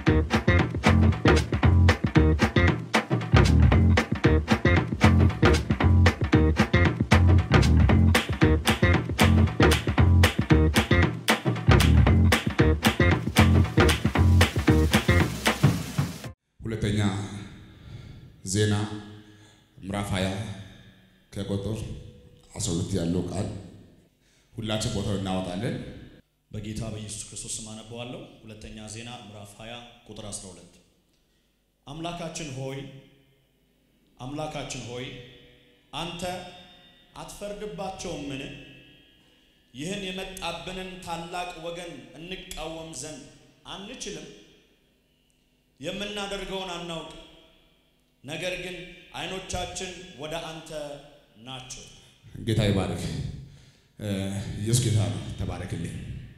ሁለተኛ ዜና ምዕራፍ 20 ከቁጥር 12 ያለው ቃል ሁላችን ቦታው እናወጣለን። በጌታ በኢየሱስ ክርስቶስ ስም አነበዋለሁ። ሁለተኛ ዜና ምዕራፍ 20 ቁጥር 12 አምላካችን ሆይ አምላካችን ሆይ አንተ አትፈርድባቸውምን? ይህን የመጣብንን ታላቅ ወገን እንቃወም ዘንድ አንችልም? የምናደርገውን አናውቅ፣ ነገር ግን ዓይኖቻችን ወደ አንተ ናቸው። ጌታ ይባርክ። ኢየሱስ ጌታ ነው። ተባረክልኝ።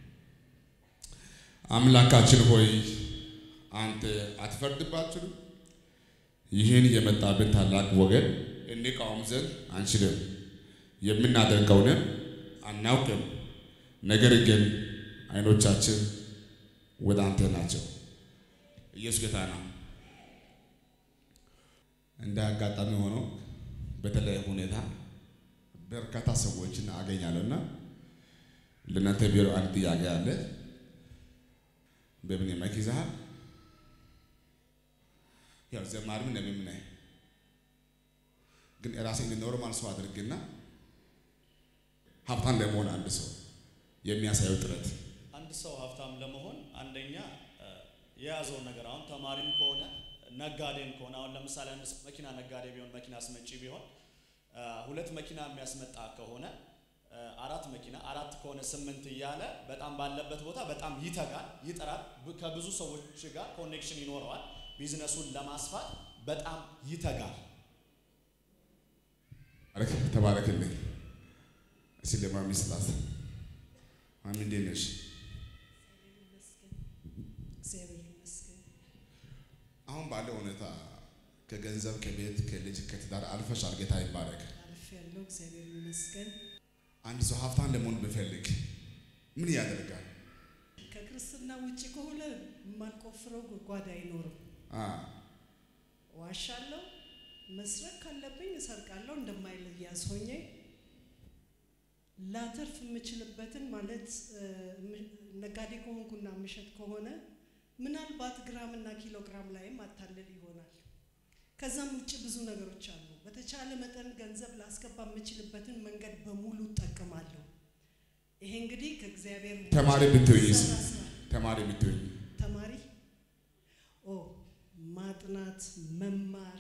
አምላካችን ሆይ አንተ አትፈርድባችንም? ይህን የመጣብን ታላቅ ወገን እንቃወም ዘንድ አንችልም፣ የምናደርገውንም አናውቅም፣ ነገር ግን ዓይኖቻችን ወደ አንተ ናቸው። ኢየሱስ ጌታ ነው። እንደ አጋጣሚ ሆኖ በተለያየ ሁኔታ በርካታ ሰዎችን አገኛለሁ እና ለእናንተ ቢሮ አንድ ጥያቄ አለ። በምን መልክ ይዘሃል? ያው ዘማሪም ነቢይም ነህ፣ ግን ራሴን ኖርማል ሰው አድርግና ሀብታም ለመሆን አንድ ሰው የሚያሳየው ጥረት አንድ ሰው ሀብታም ለመሆን አንደኛ የያዘውን ነገር አሁን ተማሪም ከሆነ ነጋዴም ከሆነ አሁን ለምሳሌ አንድ ሰው መኪና ነጋዴ ቢሆን መኪና አስመጪ ቢሆን ሁለት መኪና የሚያስመጣ ከሆነ አራት መኪና አራት ከሆነ ስምንት እያለ በጣም ባለበት ቦታ በጣም ይተጋል፣ ይጥራል። ከብዙ ሰዎች ጋር ኮኔክሽን ይኖረዋል። ቢዝነሱን ለማስፋት በጣም ይተጋል። ተባረክልኝ። እስኪ ለማሚ ስጣት። ማሚ እንዴት ነሽ? እግዚአብሔር ይመስገን። አሁን ባለው ሁኔታ ከገንዘብ ከቤት ከልጅ ከትዳር አልፈሻል። ጌታ ይባረክ። አልፌያለሁ። እግዚአብሔር ይመስገን። አንድ ሰው ሀብታም ለመሆን ብፈልግ ምን ያደርጋል? ከክርስትና ውጭ ከሆነ የማልቆፍረው ጉድጓድ አይኖርም። አ ዋሻለሁ፣ መስረቅ ካለብኝ እሰርቃለሁ። እንደማይለያዝ ሆኜ ላተርፍ የምችልበትን ማለት ነጋዴ ከሆንኩና ምሸጥ ከሆነ ምናልባት ግራምና ኪሎ ግራም ላይም አታልል ይሆናል። ከዛም ውጭ ብዙ ነገሮች አሉ። በተቻለ መጠን ገንዘብ ላስገባ የምችልበትን መንገድ በሙሉ እጠቀማለሁ። ይሄ እንግዲህ ከእግዚአብሔር ተማሪ ብትሆኝስ? ሰራ ስራ ተማሪ ብትሆኝ ተማሪ ኦ ማጥናት መማር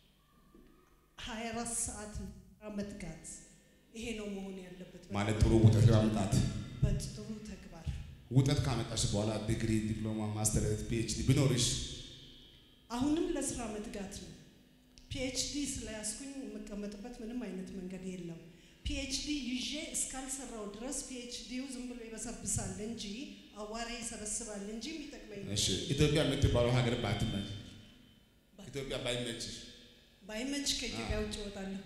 24 ሰዓት መትጋት ይሄ ነው መሆን ያለበት። ማለት ጥሩ ውጤት ለማምጣት በጥሩ ተግባር ውጤት ካመጣሽ በኋላ ዲግሪ፣ ዲፕሎማ፣ ማስተርስ፣ ፒኤችዲ ቢኖርሽ አሁንም ለስራ መትጋት ነው። ፒኤችዲ ስለያዝኩኝ የምቀመጥበት ምንም አይነት መንገድ የለም። ፒኤችዲ ይዤ እስካልሰራው ድረስ ፒኤችዲው ዝም ብሎ ይበሰብሳል እንጂ አዋራ ይሰበስባል እንጂ የሚጠቅመኝ እሺ፣ ኢትዮጵያ የምትባለው ሀገር ባትመች ኢትዮጵያ ባይመችሽ፣ ባይመች ከኢትዮጵያ ውጭ እወጣለሁ።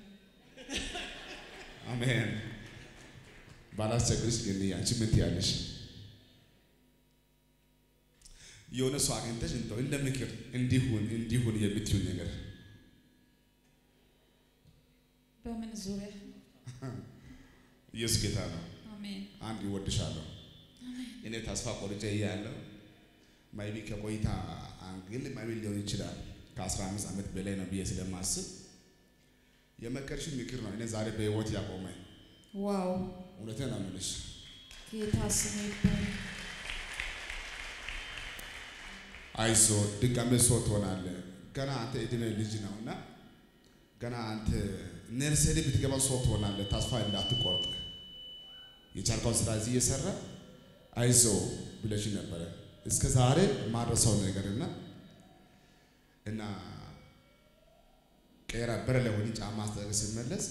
አሜን ባላስቸግርሽ ግን አንቺ ምን ትያለሽ? የሆነ ሰው አግኝተሽ እንደው እንደ ምክር እንዲሁን እንዲሁን የምትዩን ነገር በምን ዙሪያ? ኢየሱስ ጌታ ነው። አሜን። አንድ ይወድሻለሁ። እኔ ተስፋ ቆርጬ እያለሁ ማይቢ ከቆይታ አንግል ማይቢ ሊሆን ይችላል ከ15 ዓመት በላይ ነው ብዬ ስለማስብ የመከርሽ ምክር ነው እኔ ዛሬ በህይወት ያቆመኝ። ዋው! እውነቴን ነው የምልሽ። ጌታ ስሙ ይባረክ። አይዞ ድጋሜ ሰው ትሆናለህ። ገና አንተ እድሜ ልጅ ነው እና ገና አንተ ነርሰሪ ብትገባ ሰው ትሆናለህ። ተስፋ እንዳትቆርጥ የቻልከውን ስራ እዚህ እየሰራ አይዞ ብለሽ ነበረ እስከ ዛሬ ማድረሰው ነገርና እና ቀራ በር ላይ ሆኜ ጫማ አስጠርግ ስመለስ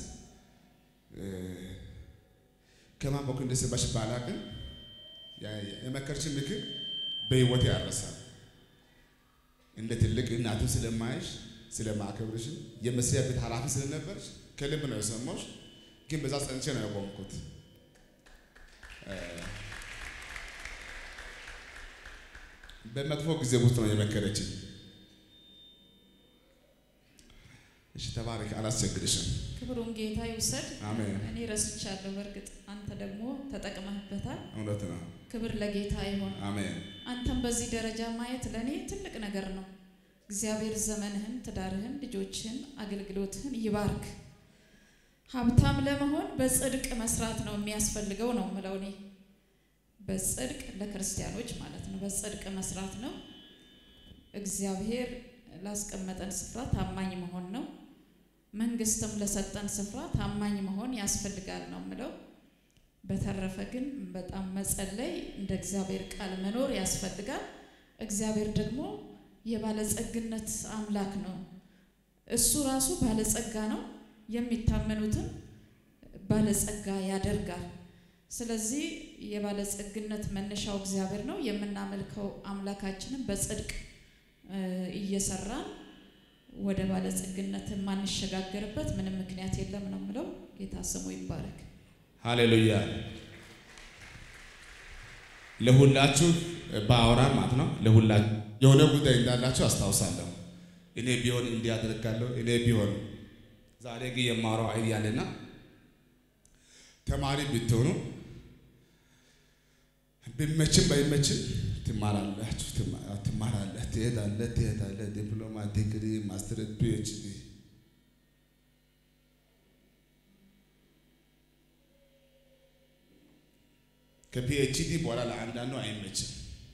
ከማን በኩል እንደሰባሽ ባላቅም የመከርችን ምክር በህይወት ያረሳል። እንደ ትልቅ እናትም ስለማይሽ ስለማከብርሽም የመስሪያ ቤት ኃላፊ ስለነበርሽ ከልብ ነው የሰማሁሽ። ግን በዛ ጸንቼ ነው ያቆምኩት። በመጥፎ ጊዜ ውስጥ ነው የመከረችኝ። እሺ ተባረክ፣ አላስቸግርሽም። ክብሩን ጌታ ይውሰድ። አሜን። እኔ ረስቻለሁ። በእርግጥ አንተ ደግሞ ተጠቅመህበታል። እውነት ነው። ክብር ለጌታ ይሁን። አሜን። አንተም በዚህ ደረጃ ማየት ለእኔ ትልቅ ነገር ነው። እግዚአብሔር ዘመንህን፣ ትዳርህን፣ ልጆችህን፣ አገልግሎትህን ይባርክ። ሀብታም ለመሆን በጽድቅ መስራት ነው የሚያስፈልገው ነው ምለው እኔ በጽድቅ ለክርስቲያኖች ማለት ነው። በጽድቅ መስራት ነው። እግዚአብሔር ላስቀመጠን ስፍራ ታማኝ መሆን ነው። መንግስትም ለሰጠን ስፍራ ታማኝ መሆን ያስፈልጋል ነው ምለው። በተረፈ ግን በጣም መጸለይ፣ እንደ እግዚአብሔር ቃል መኖር ያስፈልጋል። እግዚአብሔር ደግሞ የባለጸግነት አምላክ ነው። እሱ ራሱ ባለጸጋ ነው። የሚታመኑትን ባለጸጋ ያደርጋል። ስለዚህ የባለጸግነት መነሻው እግዚአብሔር ነው። የምናመልከው አምላካችንን በጽድቅ እ እየሰራን ወደ ባለጸግነት የማንሸጋገርበት ምንም ምክንያት የለም ነው የምለው። ጌታ ስሙ ይባረክ። ሃሌሉያ። ለሁላችሁ በአውራ ማለት ነው። ለሁላችሁ የሆነ ጉዳይ እንዳላችሁ አስታውሳለሁ። እኔ ቢሆን እንዲህ አደርጋለሁ፣ እኔ ቢሆን ዛሬ ግን የማወራው አይዲያ አለና ተማሪ ብትሆኑ ቢመችም ባይመችም ትማራላችሁ፣ ትማ- ትማራለህ፣ ትሄዳለህ፣ ትሄዳለህ። ዲፕሎማ፣ ዲግሪ፣ ማስተር፣ ፒኤችዲ ከፒኤችዲ በኋላ ለአንዳንዱ አይመችም።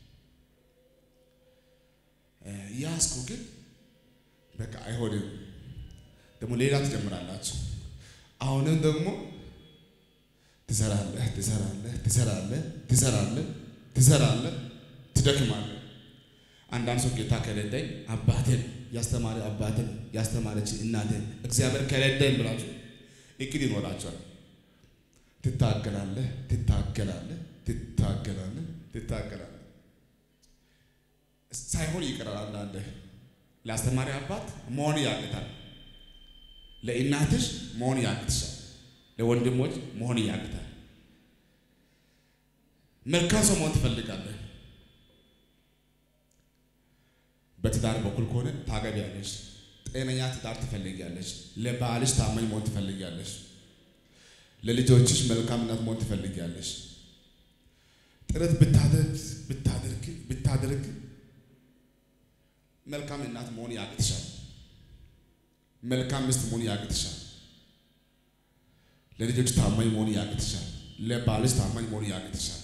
እ ያዝኩ ግን በቃ አይሆንም። ደግሞ ሌላ ትጀምራላችሁ። አሁንም ደግሞ ትሰራለህ፣ ትሰራለህ፣ ትሰራለህ፣ ትሰራለህ፣ ትሰራለህ፣ ትደክማለህ። አንዳንድ ሰው ጌታ ከረዳኝ አባቴን ያስተማረ አባቴን ያስተማረች እናቴን እግዚአብሔር ከረዳኝ ብላችሁ እቅድ ይኖራቸዋል። ትታገላለህ፣ ትታገላለህ፣ ትታገላለህ፣ ትታገላለህ። ሳይሆን ይቀራል። አንዳንዴ ለአስተማሪ አባት መሆን ያቅታል። ለእናትሽ መሆን ያቅትሻል። ለወንድሞች መሆን ያቅታል። መልካም ሰው መሆን ትፈልጋለህ። በትዳር በኩል ከሆነ ታገቢያለሽ። ጤነኛ ትዳር ትፈልጊያለሽ። ለባልሽ ታማኝ መሆን ትፈልጊያለሽ። ለልጆችሽ መልካም እናት መሆን ትፈልጊያለሽ። ጥረት ብታደርግ ብታደርግ ብታደርግ መልካም እናት መሆን ያቅትሻል። መልካም ሚስት መሆን ያቅትሻል። ለልጆች ታማኝ መሆን ያቅትሻል። ለባልሽ ታማኝ መሆን ያቅትሻል።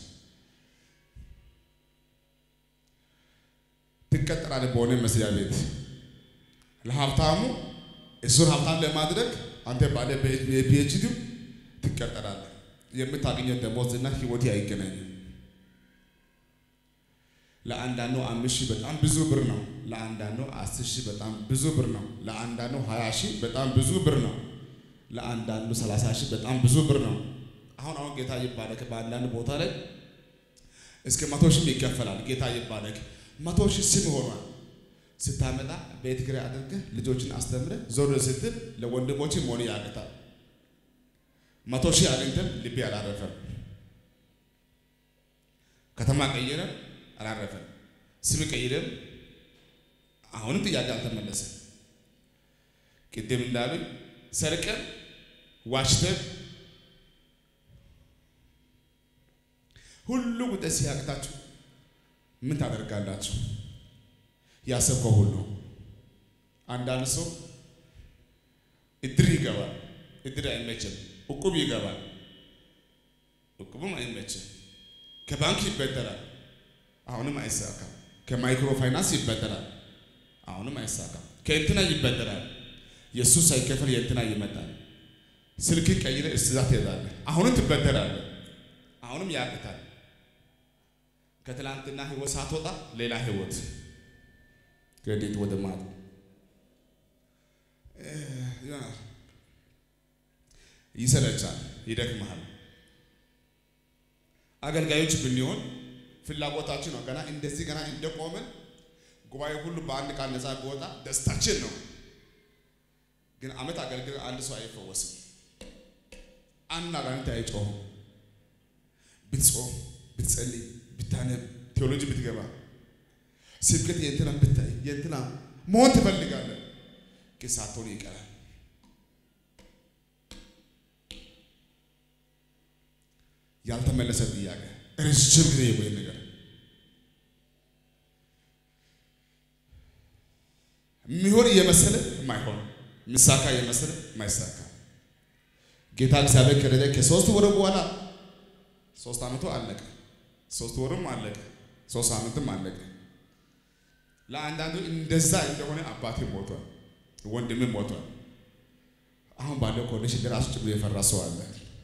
ትቀጠራለህ በሆነ መስሪያ ቤት ለሀብታሙ እሱን ሀብታም ለማድረግ አንተ ባለ ፒኤችዲው ትቀጠራለህ። የምታገኘው ደሞዝና ህይወት አይገናኝም። ለአንዳንዱ አምስት ሺህ በጣም ብዙ ብር ነው። ለአንዳንዱ አስር ሺህ በጣም ብዙ ብር ነው። ለአንዳንዱ ሀያ ሺህ በጣም ብዙ ብር ነው። ለአንዳንዱ ሰላሳ ሺህ በጣም ብዙ ብር ነው። አሁን አሁን ጌታ ይባረክ። በአንዳንድ ቦታ ላይ እስከ መቶ ሺህም ይከፈላል። ጌታ ይባረክ። መቶ ሺህ ስም ሆኗል። ስታመጣ ቤት ኪራይ አድርገህ ልጆችን አስተምረህ ዞር ስትል ለወንድሞች መሆን ያቅታል። መቶ ሺህ አግኝተን ልቤ አላረፈም። ከተማ ቀይረን አላረፈም። ስም ቀይረን አሁንም ጥያቄ አልተመለሰም። ቅድም እንዳሉኝ ሰርቀን ዋሽተን ሁሉ ጉዳይ ሲያቅታችሁ ምን ታደርጋላችሁ? ያሰብከው ሁሉ አንዳንድ ሰው እድር ይገባል። እድር አይመችም። እቁብ ይገባል። እቁብም አይመችም። ከባንክ ይበደራል። አሁንም አይሳካም። ከማይክሮ ፋይናንስ ይበደራል። አሁንም አይሳካም። ከእንትና ይበደራል። የእሱ ሳይከፈል የእንትና ይመጣል። ስልክ ቀይረ እስዛ ትሄዳለህ። አሁንም ትበደራለህ። አሁንም ያቅታል። ከትላንትና ህይወት ሳትወጣ ሌላ ህይወት ክሬዲት ወደ ማት ይሰለቻል፣ ይደክመሃል። አገልጋዮች ብንሆን ፍላጎታችን ነው። ገና እንደዚህ ገና እንደቆምን ጉባኤ ሁሉ በአንድ ቃል ነፃ ቢወጣ ደስታችን ነው። ግን አመት አገልግል አንድ ሰው አይፈወስም። አንድ አጋንንት አይጮህም። ብትጾም፣ ብትጸልይ፣ ብታነብ፣ ቴዎሎጂ ብትገባ ስብከት የእንትና ብታይ የእንትና መሆን ትፈልጋለህ፣ ግን ሳትሆን ይቀራል። ያልተመለሰ ጥያቄ ረጅም ጊዜ የቆየ ነገር የሚሆን እየመሰለ የማይሆን ምሳካ እየመሰለ የማይሳካ ጌታ እግዚአብሔር ከረደ ከሶስት ወር በኋላ ሶስት ዓመቱ አለቀ። ሶስት ወርም አለቀ። ሶስት ዓመትም አለቀ። ለአንዳንዱ እንደዛ እንደሆነ አባቴ ሞቷል፣ ወንድምም ሞቷል። አሁን ባለው ኮንዲሽን ለራሱ ጭምር የፈራ ሰው አለ።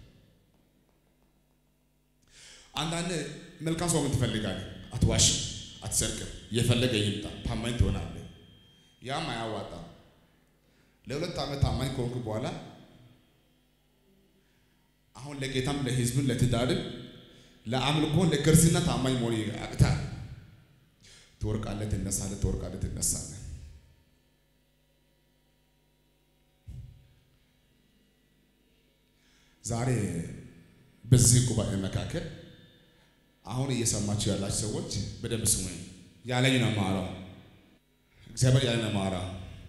አንዳንድ መልካም ሰው ምን ትፈልጋለህ? አትዋሽም፣ አትሰርቅም፣ እየፈለገ ይምጣ፣ ታማኝ ትሆናለህ። ያም አያዋጣም። ለሁለት ዓመት ታማኝ ከሆንክ በኋላ አሁን ለጌታም ለሕዝብን ለትዳርን ለአምልኮ ለክርስትና ታማኝ መሆን ያቅታል። ትወርቃለህ፣ ትነሳለህ፣ ትወርቃለህ፣ ትነሳለህ። ዛሬ በዚህ ጉባኤ መካከል አሁን እየሰማችሁ ያላችሁ ሰዎች በደንብ ስሙኝ። ያለኝ ነው የማወራው። እግዚአብሔር ያለኝ ነው የማወራው።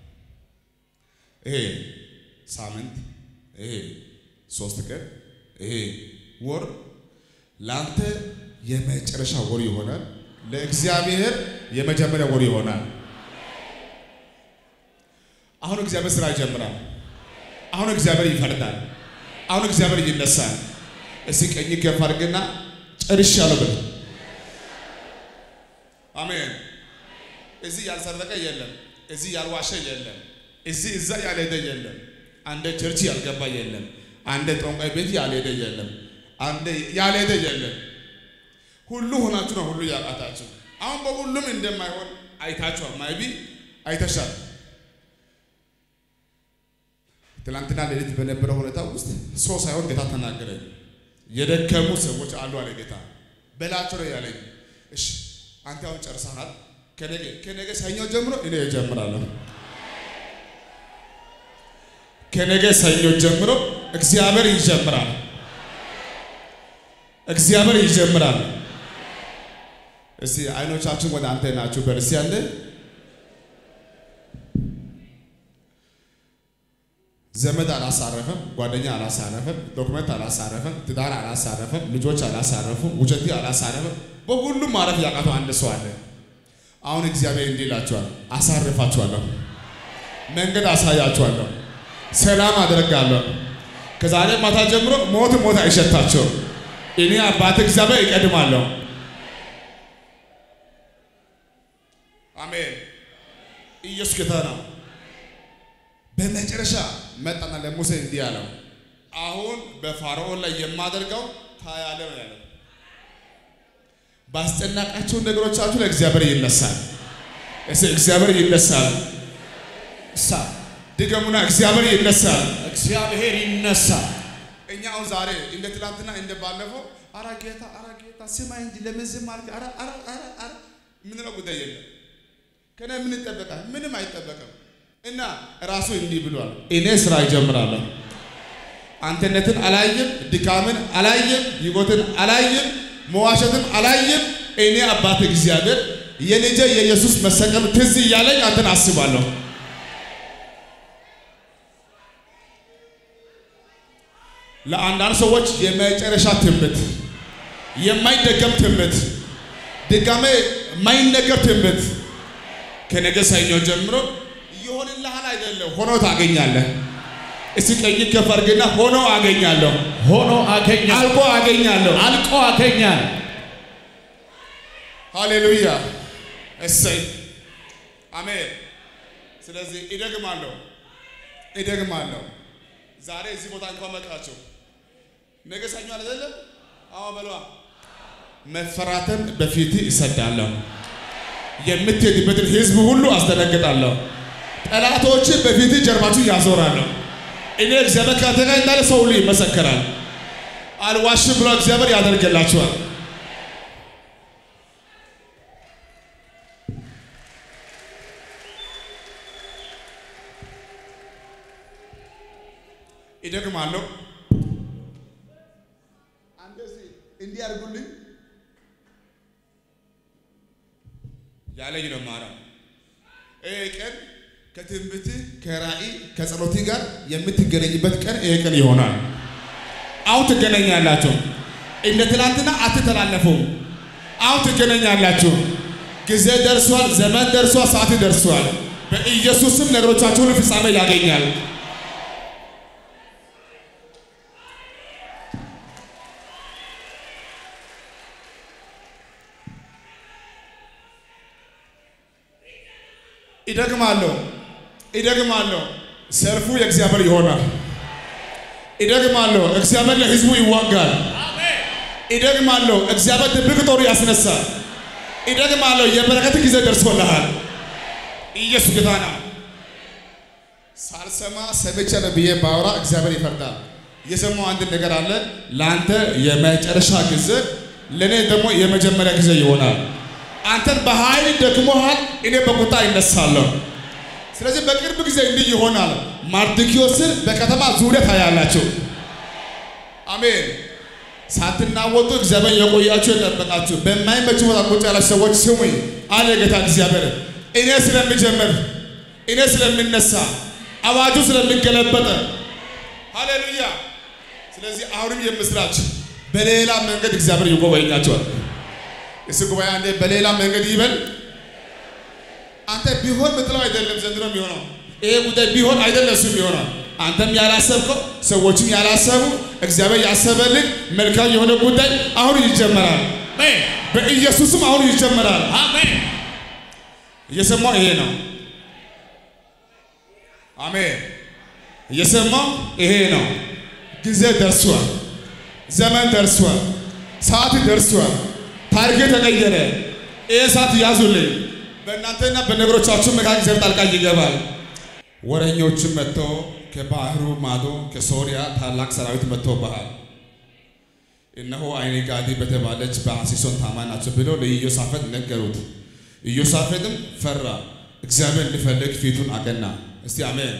ይሄ ሳምንት፣ ይሄ ሶስት ቀን፣ ይሄ ወር ለአንተ የመጨረሻ ወር ይሆናል። ለእግዚአብሔር የመጀመሪያ ወር ይሆናል። አሁን እግዚአብሔር ስራ ይጀምራል። አሁን እግዚአብሔር ይፈርዳል። አሁን እግዚአብሔር ይነሳል። እስኪ ቀኝ ከፍ አድርግና ጨርሻለሁ በል። አሜን። እዚህ ያልሰረቀ የለም። እዚህ ያልዋሸ የለም። እዚህ እዛ ያልሄደ የለም። አንደ ቸርች ያልገባ የለም። አንደ ጠንቋይ ቤት ያልሄደ የለም። አንደ ያልሄደ የለም። ሁሉ ሆናችሁ ነው ሁሉ ያቃታችሁ። አሁን በሁሉም እንደማይሆን አይታችኋል። ማይቢ አይተሻል። ትናንትና ሌሊት በነበረው ሁኔታ ውስጥ ሰው ሳይሆን ጌታ ተናገረኝ። የደከሙ ሰዎች አሉ አለ ጌታ። በላቸው ነው ያለኝ። እሺ አንተ አሁን ጨርሰሃል። ከነገ ከነገ ሰኞ ጀምሮ እኔ እጀምራለሁ። ከነገ ሰኞ ጀምሮ እግዚአብሔር ይጀምራል። እግዚአብሔር ይጀምራል። እስቲ አይኖቻችን ወደ አንተ ናችሁ። በርሲ ያለ ዘመድ አላሳረፈም፣ ጓደኛ አላሳረፈም፣ ዶክመንት አላሳረፈም፣ ትዳር አላሳረፈም፣ ልጆች አላሳረፉም፣ ውጨቴ አላሳረፈም። በሁሉም ማረፍ ያቃተው አንድ ሰው አለ። አሁን እግዚአብሔር እንዲህ ይላችኋል፣ አሳርፋችኋለሁ፣ መንገድ አሳያችኋለሁ፣ ሰላም አደርጋለሁ። ከዛሬ ማታ ጀምሮ ሞት ሞት አይሸታቸውም። እኔ አባት እግዚአብሔር ይቀድማለሁ። አሜን። ኢየሱስ ጌታ ነው። በመጨረሻ መጣና ለሙሴ እንዲህ አለው፣ አሁን በፋርዖን ላይ የማደርገው ታያለህ ነው ያለው። ባስጨናቃችሁ ነገሮቻችሁ ላይ እግዚአብሔር ይነሳል። እሺ፣ እግዚአብሔር ይነሳል። እሳ ድገሙና እግዚአብሔር ይነሳል። እግዚአብሔር ይነሳል። እኛ አሁን ዛሬ እንደ ትላንትና እንደ ባለፈው አራ ጌታ አራ ጌታ ስማኝ እንጂ ለምን ዝም አልክ? አራ አራ አራ አራ ምንለው ጉዳይ የለም። ከነ ምን ይጠበቃል? ምንም አይጠበቅም። እና ራሱ እንዲህ ብሏል፣ እኔ ስራ ይጀምራለሁ። አንተነትን አላይም፣ ድካምን አላይም፣ ይጎትን አላይም፣ መዋሸትን አላይም። እኔ አባት እግዚአብሔር የልጄ የኢየሱስ መሰቀል ትዝ እያለኝ አንተን አስባለሁ። ለአንዳንድ ሰዎች የመጨረሻ ትንቢት፣ የማይደገም ትንቢት፣ ድጋሜ የማይነገር ትንቢት ከነገ ሰኞ ጀምሮ ይሆንልሃል አይደለም፣ ሆኖ ታገኛለህ። እስቲ ቀኝ ከፍ አድርግና ሆኖ አገኛለሁ፣ ሆኖ አገኛል፣ አልቆ አገኛለሁ። አልቆ አገኛል። ሃሌሉያ እሰይ አሜን። ስለዚህ እደግማለሁ እደግማለሁ። ዛሬ እዚህ ቦታ እንኳን መጣችሁ፣ ነገ ሰኞ አይደለም? አዎ በሏ። መፈራትን በፊት ይሰዳለሁ፣ የምትሄድበትን ህዝብ ሁሉ አስደነግጣለሁ፣ ጠላቶችን በፊት ጀርባችሁ ያዞራለሁ። እኔ እግዚአብሔር ካንተ ጋር እንዳለ ሰው ሁሉ ይመሰከራል። አልዋሽም ብሎ እግዚአብሔር ያደርግላችኋል። ይደግማለሁ። እንደዚህ እንዲህ አድርጉልኝ። ያለ ሳለኝ ነው የማወራው። ይሄ ቀን ከትንቢት ከራእይ ከጸሎት ጋር የምትገናኝበት ቀን ይሄ ቀን ይሆናል። አሁን ትገናኛላችሁ። እንደ ትናንትና አትተላለፉም። አሁን ትገናኛላችሁ። ጊዜ ደርሷል፣ ዘመን ደርሷል፣ ሰዓት ደርሷል። በኢየሱስም ነገሮቻችሁን ፍጻሜ ያገኛል። ይደግማለሁ ይደግማለሁ። ሰልፉ የእግዚአብሔር ይሆናል። ይደግማለሁ። እግዚአብሔር ለሕዝቡ ይዋጋል። ይደግማለሁ። እግዚአብሔር ድብቅ ጦር ያስነሳል። ይደግማለሁ። የበረከት ጊዜ ደርሶልሃል። ኢየሱስ ጌታ ነው። ሳልሰማ ሰምቼ ነው ብዬ ባወራ እግዚአብሔር ይፈርዳል። የሰማው አንድ ነገር አለ። ለአንተ የመጨረሻ ጊዜ፣ ለእኔ ደግሞ የመጀመሪያ ጊዜ ይሆናል። አንተን በኃይል ደክሞሃል፣ እኔ በቁጣ ይነሳለሁ። ስለዚህ በቅርብ ጊዜ እንዲህ ይሆናል። ማርድኪዮስን በከተማ ዙሪያ ታያላችሁ። አሜን። ሳትናወጡ እግዚአብሔር የቆያችሁ የጠበቃችሁ በማይመች ቦታ ቁጭ ያላችሁ ሰዎች ስሙኝ አለ ጌታ እግዚአብሔር። እኔ ስለሚጀምር እኔ ስለሚነሳ አዋጁ ስለሚገለበጠ ሃሌሉያ። ስለዚህ አሁንም የምስራች በሌላ መንገድ እግዚአብሔር ይጎበኛቸዋል። እሱ ጉባኤ አንዴ በሌላ መንገድ ይበል። አንተ ቢሆን ምትለው አይደለም ዘንድሮ የሚሆነው ይሄ ጉዳይ ቢሆን አይደለም እሱ የሚሆነው አንተም ያላሰብከው ሰዎችም ያላሰቡ እግዚአብሔር ያሰበልህ መልካም የሆነ ጉዳይ አሁን ይጀመራል። አሜን በኢየሱስም አሁን ይጀመራል። አሜን እየሰማው ይሄ ነው። አሜን። እየሰማው ይሄ ነው። ጊዜ ደርሷል። ዘመን ደርሷል። ሰዓት ደርሷል። ታሪክ ተቀየረ። ይሄ ሰዓት ያዙልኝ። በእናንተና በነገሮቻችሁ መካከል እግዚአብሔር ጣልቃ ይገባል። ወረኞችም መጥተው ከባህሩ ማዶ ከሶሪያ ታላቅ ሰራዊት መጥተውብሃል። እነሆ አይኔ ጋዲ በተባለች በሐሴሶን ታማኝ ናቸው ብለው ለኢዮሳፈጥ ነገሩት። ኢዮሳፈጥም ፈራ፣ እግዚአብሔር ሊፈልግ ፊቱን አቀና። እስቲ አሜን።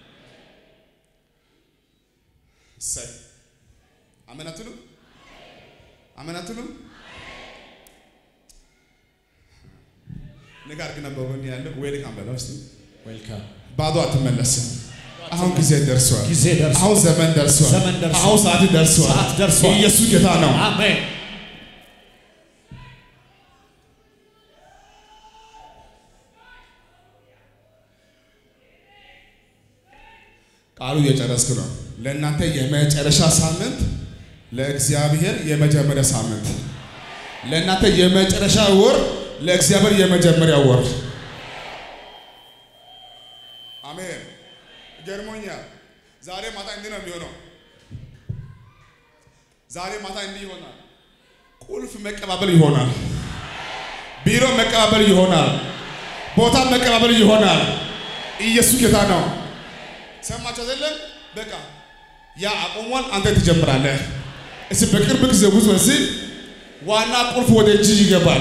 እሰይ አሜን አትሉ? አሜን አትሉ? ንጋር ግን በጎን ያለው ዌልካም በለው እስቲ። ዌልካም ባዶ አትመለስም። አሁን ጊዜ ደርሷል። ጊዜ ደርሷል። አሁን ዘመን ደርሷል። ዘመን ደርሷል። አሁን ሰዓት ደርሷል። ሰዓት ደርሷል። ኢየሱስ ጌታ ነው። አሜን ቃሉ እየጨረስክ ነው። ለእናንተ የመጨረሻ ሳምንት፣ ለእግዚአብሔር የመጀመሪያ ሳምንት፣ ለእናንተ የመጨረሻ ወር፣ ለእግዚአብሔር የመጀመሪያ ወር። አሜን። ገርሞኛል። ዛሬ ማታ እንዲህ ነው የሚሆነው። ዛሬ ማታ እንዲህ ይሆናል። ቁልፍ መቀባበል ይሆናል። ቢሮ መቀባበል ይሆናል። ቦታ መቀባበል ይሆናል። ኢየሱስ ጌታ ነው። ሰማችሁ አይደለም? በቃ ያ አቆሟል። አንተ ትጀምራለህ። እስቲ በቅርብ ጊዜ ውስጥ በዚህ ዋና ቁልፍ ወደ እጅ ይገባል።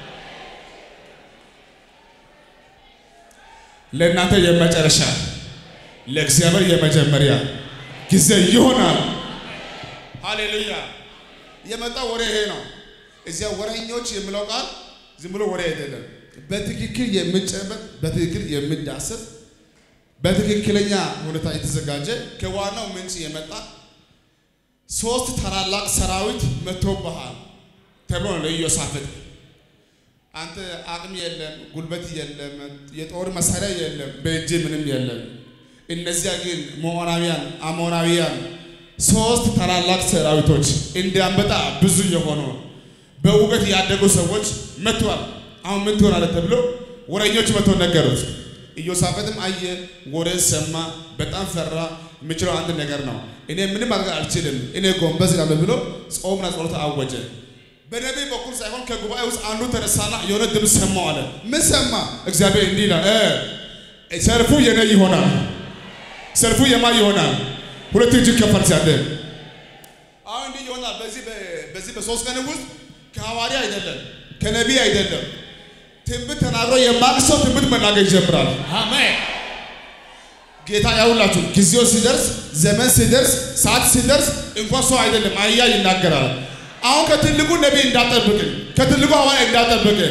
ለእናንተ የመጨረሻ ለእግዚአብሔር የመጀመሪያ ጊዜ ይሆናል። ሃሌሉያ። የመጣ ወሬ ይሄ ነው። እዚያ ወሬኞች የሚለው ቃል ዝም ብሎ ወሬ አይደለም። በትክክል የሚጨበጥ በትክክል የሚዳሰስ በትክክለኛ ሁኔታ የተዘጋጀ ከዋናው ምንጭ የመጣ ሶስት ታላላቅ ሰራዊት መጥቶብሃል ተብሎ ነው ለኢዮሳፍጥ። አንተ አቅም የለም፣ ጉልበት የለም፣ የጦር መሳሪያ የለም፣ በእጅ ምንም የለም። እነዚያ ግን ሞዓናውያን፣ አሞናውያን ሶስት ታላላቅ ሰራዊቶች እንዲያንበጣ ብዙ የሆኑ በእውቀት ያደጉ ሰዎች መጥተዋል። አሁን ምን ትሆናለህ ተብሎ ወረኞች መጥተው ነገሩት። ኢዮሳፈጥም አየ፣ ወሬ ሰማ፣ በጣም ፈራ። የምችለው አንድ ነገር ነው፣ እኔ ምንም ማድረግ አልችልም፣ እኔ ጎንበስ እላለሁ ብሎ ጾምና ጸሎት አወጀ። በነቢይ በኩል ሳይሆን ከጉባኤ ውስጥ አንዱ ተነሳና የሆነ ድምፅ ሰማው አለ። ምን ሰማ? እግዚአብሔር እንዲህ ይላል፣ እ ሰልፉ የኔ ይሆናል። ሰልፉ የማን ይሆናል? ሁለት እጅ ከፈል ሲያደ አሁን እንዲህ ይሆናል። በዚህ በዚህ በሶስት ቀን ውስጥ ከሐዋርያ አይደለም ከነቢይ አይደለም ትንቢት ተናግሮ የማቅ ሰው ትንቢት መናገር ይጀምራል። አሜን ጌታ ያውላችሁ ጊዜው ሲደርስ ዘመን ሲደርስ ሰዓት ሲደርስ እንኳን ሰው አይደለም አህያ ይናገራል። አሁን ከትልቁ ነቢይ እንዳጠብቅ ከትልቁ ሐዋርያ እንዳጠብቅ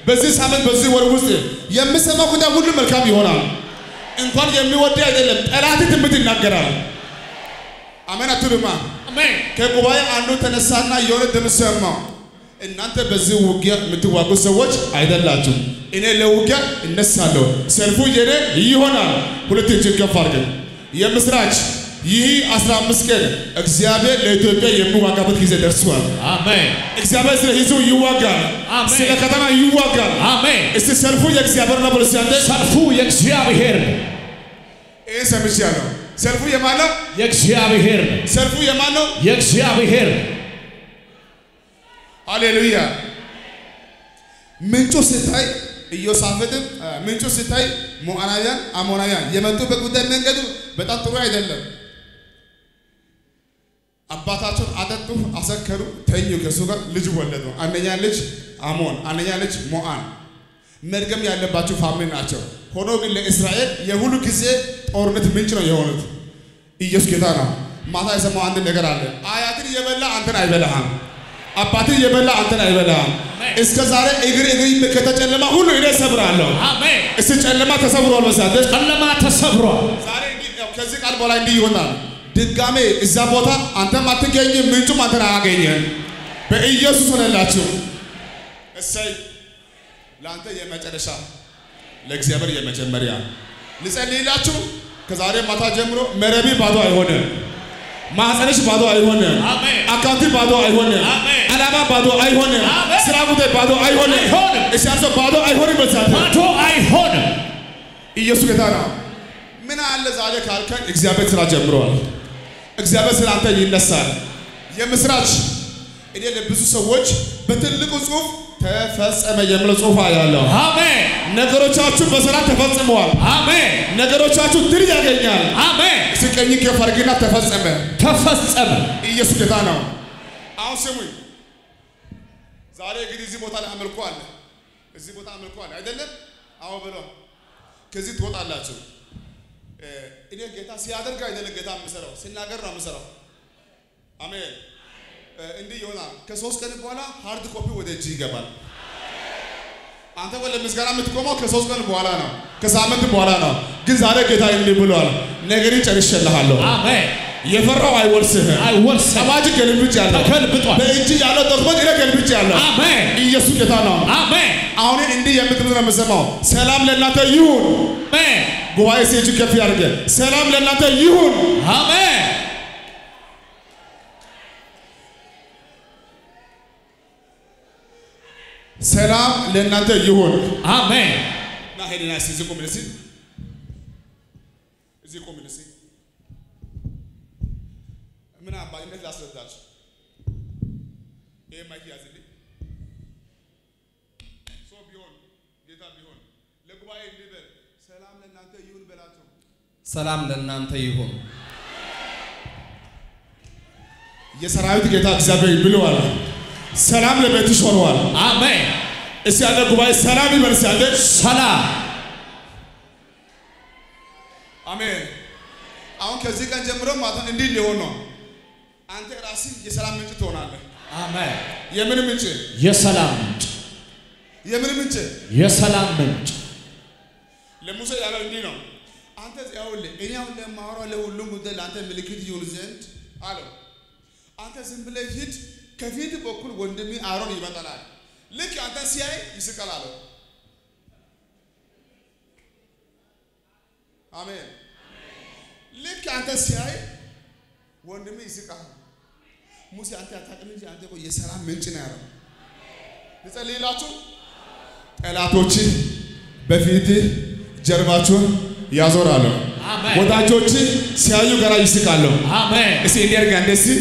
በዚህ ሳምንት በዚህ ወር ውስጥ የምሰማው ጉዳይ ሁሉ መልካም ይሆናል። እንኳን የሚወድ አይደለም ጠላት ትንቢት ይናገራል። አሜን አትሉማ? አሜን። ከጉባኤ አንዱ ተነሳና የሆነ ድምፅ ሰማሁ። እናንተ በዚህ ውጊያ የምትዋጉ ሰዎች አይደላችሁ። እኔ ለውጊያ እነሳለሁ፣ ሰልፉ የኔ ይሆናል። ሁለት እጅ ከፍ አድርገን የምስራች ይህ 15 ቀን እግዚአብሔር ለኢትዮጵያ የሚዋጋበት ጊዜ ደርሷል። አሜን። እግዚአብሔር ስለ ሕዝቡ ይዋጋል፣ አሜን። ስለ ከተማ ይዋጋል። አሜን። እስቲ ሰልፉ የእግዚአብሔር ነው ብሎ እስቲ አንተ ሰልፉ የእግዚአብሔር ነው። ይህ ሰምቻለሁ። ሰልፉ የማን ነው? የእግዚአብሔር ነው። ሰልፉ የማን ነው? የእግዚአብሔር ነው። ሃሌሉያ። ምንጩ ስታይ ኢዮሳፍጥም አ፣ ምንጩ ስታይ ሞዓናውያን፣ አሞናውያን የመጡበት ጉዳይ መንገዱ በጣም ጥሩ አይደለም። አባታቸውን አጠጡ፣ አሰከሩ፣ ተኙ። ከእሱ ጋር ልጅ ወለዱ። አንደኛ ልጅ አሞን፣ አንደኛ ልጅ ሞዓን። መርገም ያለባቸው ፋሚሊ ናቸው። ሆኖ ግን ለእስራኤል የሁሉ ጊዜ ጦርነት ምንጭ ነው የሆኑት። ኢየሱስ ጌታ ነው። ማታ የሰማው አንድ ነገር አለ። አያትን የበላ አንተን አይበላህም። አባትን የበላ አንተን አይበላህም። እስከ ዛሬ እግር እግር ከተጨለማ ሁሉ እኔ እሰብራለሁ። አሜን። እስቲ ጨለማ ተሰብሯል መሳደስ ጨለማ ተሰብሯል። ዛሬ እንዲህ ያው ከዚህ ቃል በኋላ እንዲህ ይሆናል። ድጋሜ እዛ ቦታ አንተም አትገኝም፣ ምንጩም አንተን አያገኝም። በኢየሱስ ሆነላችሁ። እሰይ ለአንተ የመጨረሻ ለእግዚአብሔር የመጀመሪያ ልጸልይላችሁ። ከዛሬ ማታ ጀምሮ መረቢ ባዶ አይሆንም። ማህፀንሽ ባዶ አይሆንም። አሜን። አካውንቲ ባዶ አይሆንም። አሜን። ዓላማ ባዶ አይሆንም። አሜን። ስራ ጉዳይ ባዶ አይሆንም። አይሆንም። እሻርሶ ባዶ አይሆንም። በዛት ባዶ አይሆንም። ኢየሱስ ጌታ ነው። ምን አለ ዛሬ ካልከን እግዚአብሔር ስራ ጀምሯል። እግዚአብሔር ስለ አንተ ይነሳል። የምስራች እኔ ለብዙ ሰዎች በትልቁ ጽሑፍ ተፈጸመ የሚለው ጽሑፍ ያለው አሜን። ነገሮቻችሁ በሰላም ተፈጽመዋል። አሜን። ነገሮቻችሁ ድል ያገኛል። አሜን። እስኪ ቀኝ ከፍ አድርጊና ተፈጸመ። ተፈጸመ። ኢየሱስ ጌታ ነው። አሁን ስሙኝ። ዛሬ እንግዲህ እዚህ ቦታ ላይ አምልኮ አለ። እዚህ ቦታ አምልኮ አለ አይደለም? አዎ ብሎ ከዚህ ትወጣላችሁ። እ፣ እኔ ጌታ ሲያደርግ አይደለም ጌታ የምሰራው ሲናገር ነው የምሰራው። አሜን። እ፣ እንዲህ ይሆናል። ከሶስት ቀን በኋላ ሃርድ ኮፒ ወደ እጅ ይገባል። አንተ ወደ ምስጋና የምትቆመው ከሶስት ቀን በኋላ ነው፣ ከሳምንት በኋላ ነው። ግን ዛሬ ጌታ እንዲህ ብሏል፣ ነገርን ጨርሼልሃለሁ። አሜን። የፈራው አይወርስህም። አይወርስም። አዋጅ ገልብጫለሁ። ተገልብጧል። በእጅ ያለው ጦርነት እኔ ገልብጫለሁ። አሜን። ኢየሱስ ጌታ ነው። አሜን። አሁን እንዲህ የምትሉት ነው የምሰማው። ሰላም ለእናንተ ይሁን። አሜን። ጉባኤ ሴጁ ከፍ ያድርገ። ሰላም ለእናንተ ይሁን። አሜን። ሰላም ለእናንተ ይሁን። አሜን። ና ሄድና እስኪ እዚህ ቁም እስኪ እዚህ ቁም እስኪ ምን አባትነት ላስረዳችሁ። ይሄ ማይክ ያዝልኝ። ሰው ቢሆን ጌታ ቢሆን ለጉባኤ እንዲህ በል፣ ሰላም ለእናንተ ይሁን በላቸው። ሰላም ለእናንተ ይሁን። የሰራዊት ጌታ እግዚአብሔር ብለዋል። ሰላም ለቤትሽ ሆነዋል። አሜን። እስቲ ያለ ጉባኤ ሰላም ይበል። እስቲ ያለ ሰላም አሜን። አሁን ከዚህ ቀን ጀምሮ ማለት ነው እንዲህ ሊሆን ነው። አንተ ራስህ የሰላም ምንጭ ትሆናለህ። አሜን። የምን ምንጭ? የሰላም ምንጭ የምን ምንጭ? የሰላም ምንጭ ለሙሴ ያለው እንዲህ ነው። አንተ ይኸውልህ እኔ አሁን ለማወራው ለሁሉም ጉዳይ ለአንተ ምልክት ይሁን ዘንድ አለው። አንተ ዝም ብለህ ሂድ፣ ከፊት በኩል ወንድሜ አሮን ይመጣል። ልክ አንተ ሲያይ ይስቃል አለው። አሜን። ልክ አንተ ሲያይ ወንድሜ ይስቃል። ሙሴ አንተ አታውቅም እንጂ አንተ እኮ የሰላም ምንጭ ነው ያለው። ልጸልይላችሁ ጠላቶች በፊትህ ጀርባቸውን ያዞራሉ። አሜን። ወዳጆች ሲያዩ ገና ይስቃሉ። አሜን። እስቲ እንዲህ አድርጋ እንደዚህ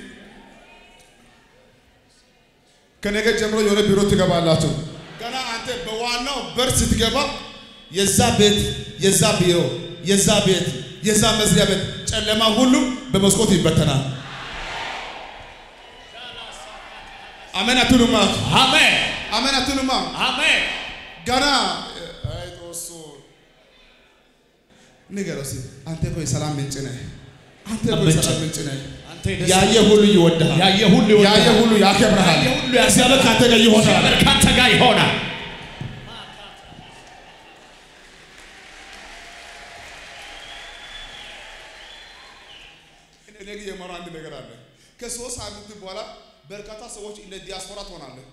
ከነገ ጀምሮ የሆነ ቢሮ ትገባላችሁ። ገና አንተ በዋናው በር ስትገባ የዛ ቤት የዛ ቢሮ የዛ ቤት የዛ መስሪያ ቤት ጨለማ ሁሉ በመስኮት ይበተናል። አሜን አትሉማ? አሜን። አሜን አትሉማ? አሜን። ገና አይ ጦሱ ንገረው እስኪ አንተ እኮ የሰላም ምንጭ ነህ። አንተ እኮ ምንጭ። የሰላም ምንጭ ነህ። አንተ የደስታ ያየ ሁሉ ይወድሃል። ያየ ሁሉ ይወድሃል። ያየ ሁሉ ያከብርሃል። ያየ ሁሉ እግዚአብሔር ከአንተ ጋር ይሆናል። እግዚአብሔር ካንተ ጋር ይሆናል። እኔ ግን የማወራው አንድ ነገር አለ። ከሶስት ሳምንት በኋላ በርካታ ሰዎች እንደ ዲያስፖራ ትሆናለህ።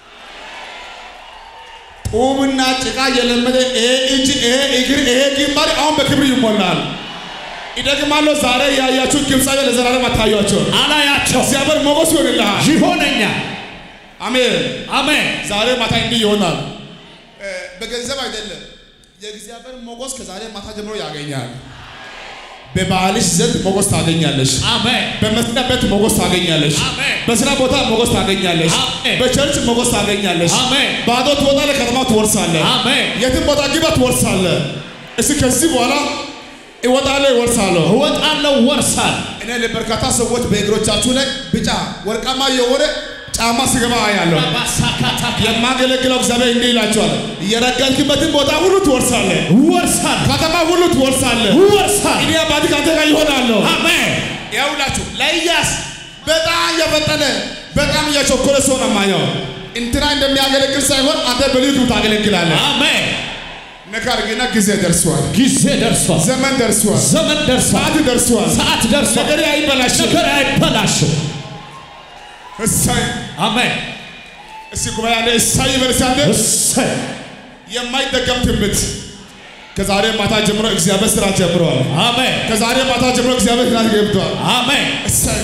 ጡብና ጭቃ የለመደ ይሄ እጅ፣ ይሄ እግር፣ ይሄ ግንባር አሁን በክብር ይሞላል። ይደግማለሁ። ዛሬ ያያችሁ ግብፃዊ ለዘላለም አታዩአቸው። አላያቸው እግዚአብሔር ሞገስ ይሆንልሃል። ይሆነኛል። አሜን። አሜን። ዛሬ ማታ እንዲህ ይሆናል። እ፣ በገንዘብ አይደለም። የእግዚአብሔር ሞገስ ከዛሬ ማታ ጀምሮ ያገኛል። በባልሽ ዘንድ ሞገስ ታገኛለሽ። አሜን። በመስሪያ ቤት ሞገስ ታገኛለሽ። አሜን። በስራ ቦታ ሞገስ ታገኛለሽ። አሜን። በቸርች ሞገስ ታገኛለሽ። አሜን። ባዶ ትወጣለህ፣ ከተማ ትወርሳለህ። አሜን። የትም ቦታ ግባ ትወርሳለህ። እስኪ ከዚህ በኋላ እወጣለሁ፣ ይወርሳለሁ። እወጣለሁ፣ ወርሳል። እኔ ለበርካታ ሰዎች በእግሮቻችሁ ላይ ቢጫ ወርቃማ የሆነ ጫማ ሲገባ አያለሁ። ባሳካታ የማገለግለው እግዚአብሔር እንዲህ ይላቸዋል፣ የረገጥክበትን ቦታ ሁሉ ትወርሳለህ፣ ወርሳል፣ ከተማ ሁሉ ትወርሳለህ። ወርሳል። እኔ አባትህ ከአንተ ጋር ይሆናለሁ። አሜን። ያውላችሁ ለኢያስ በጣም እየፈጠነ በጣም እየቸኮለ ሰው ነው የማየው። እንትና እንደሚያገለግል ሳይሆን አንተ በልዩ ታገለግላለህ። አሜን። ነገር ግን ጊዜ ደርሷል፣ ጊዜ ደርሷል። ዘመን ደርሷል፣ ዘመን ደርሷል። ሰዓት ደርሷል። ሰዓት ደርሷል። ነገር አይበላሽም። ነገር አይበላሽም። እሰይ አሜን። እስቲ ጉባኤ አለ እሰይ ይበልሳለ እሰይ የማይደገም ትንቢት ከዛሬ ማታ ጀምሮ እግዚአብሔር ስራ ጀምሯል። አሜን። ከዛሬ ማታ ጀምሮ እግዚአብሔር ስራ ገብቷል። አሜን። እሰይ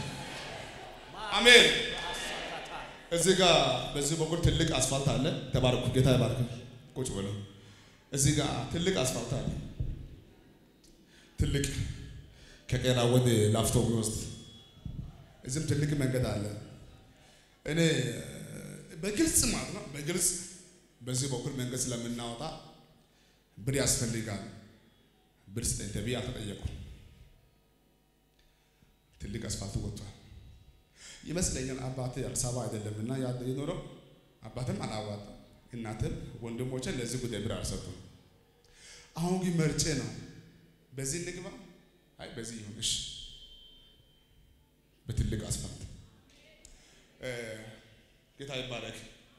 አሜን። እዚህ ጋር በዚህ በኩል ትልቅ አስፋልት አለ። ተባረኩ፣ ጌታ ይባርክ። ቁጭ ብሎ እዚህ ጋር ትልቅ አስፋልት አለ። ትልቅ ከቄራ ወደ ላፍቶ የሚወስድ እዚህም ትልቅ መንገድ አለ። እኔ በግልጽ ማለት ነው በግልጽ በዚህ በኩል መንገድ ስለምናወጣ ብር ያስፈልጋል። ብር ስጠኝ ተብዬ አልተጠየኩም። ትልቅ አስፋልት ወጥቷል ይመስለኛል። አባቴ አዲስ አበባ አይደለም እና ያ- የኖረው አባትም አላዋጣም፣ እናትም ወንድሞችን ለዚህ ጉዳይ ብር አልሰጡም። አሁን ግን መርጬ ነው በዚህ እንግባ፣ አይ በዚህ ይሁን እሺ፣ በትልቅ አስፋልት እ፣ ጌታ ይባረክ።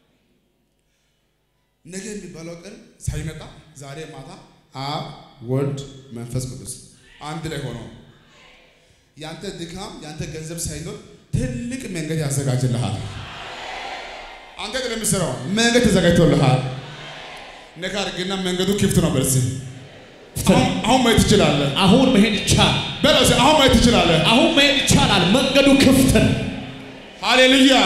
ነገ የሚባለው ቀን ሳይመጣ ዛሬ ማታ አብ ወልድ መንፈስ ቅዱስ አንድ ላይ ሆኖ ያንተ ድካም ያንተ ገንዘብ ሳይኖር ትልቅ መንገድ ያዘጋጅልሃል። አንተ ግን የምትሰራው መንገድ ተዘጋጅቶልሃል። ነካ አድርግና መንገዱ ክፍት ነው። በዚህ አሁን አሁን ማየት ትችላለህ። አሁን መሄድ ይቻላል። በለው እስኪ አሁን ማየት ትችላለህ። አሁን መሄድ ይቻላል። መንገዱ ክፍት ነው። ሃሌሉያ።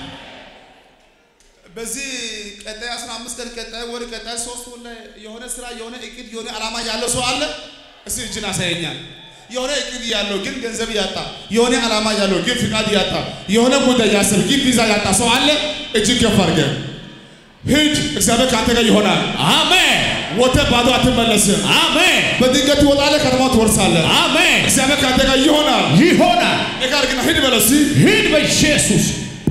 በዚህ ቀጣይ 15 ቀን ቀጣይ ወር ቀጣይ ሶስት ወር ላይ የሆነ ስራ የሆነ እቅድ የሆነ ዓላማ ያለው ሰው አለ። እስቲ እጅን አሳየኛል። የሆነ እቅድ ያለው ግን ገንዘብ ያጣ፣ የሆነ ዓላማ ያለው ግን ፍቃድ ያጣ፣ የሆነ ጉዳይ ያሰብ ግን ቪዛ ያጣ ሰው አለ። እጅን ከፍ አድርገህ ሂድ፣ እግዚአብሔር ከአንተ ጋር ይሆናል። አሜን። ወጥተህ ባዶ አትመለስም። አሜን። በድንገት ትወጣለህ፣ ከተማ ትወርሳለህ። አሜን። እግዚአብሔር ከአንተ ጋር ይሆናል። ይሆናል። ነገር ግን ሂድ በለው እስቲ። ሂድ በኢየሱስ